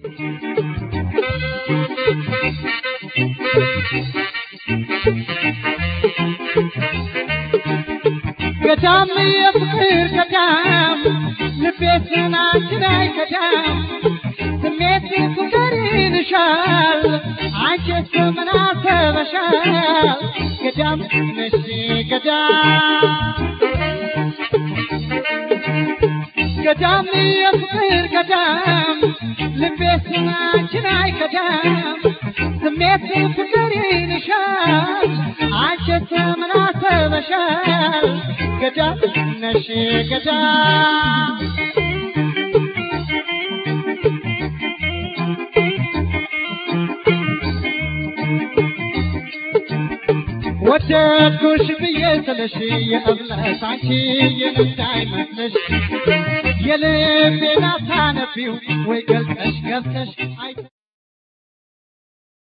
ገዳም የፍቅር ገዳም ልቤ ስናችን አይከዳም ስሜት ፍቅር ይልሻል አንቺ ስምን አሰበሻል ገዳም ነሽ ገዳም ገዳም የፍቅር ገዳም ልቤ ስናችን አይከዳም ስሜት ፍቅር ይልሻል አንቺ ስምን አሰበሻል ገዳም ነሽ ገዳም ወደድኩሽ ብዬ ስለሽ የእምነት አንቺ የነዳይ መስለሽ የልቤን አታነቢው ወይ ገልጠሽ ገብተሽ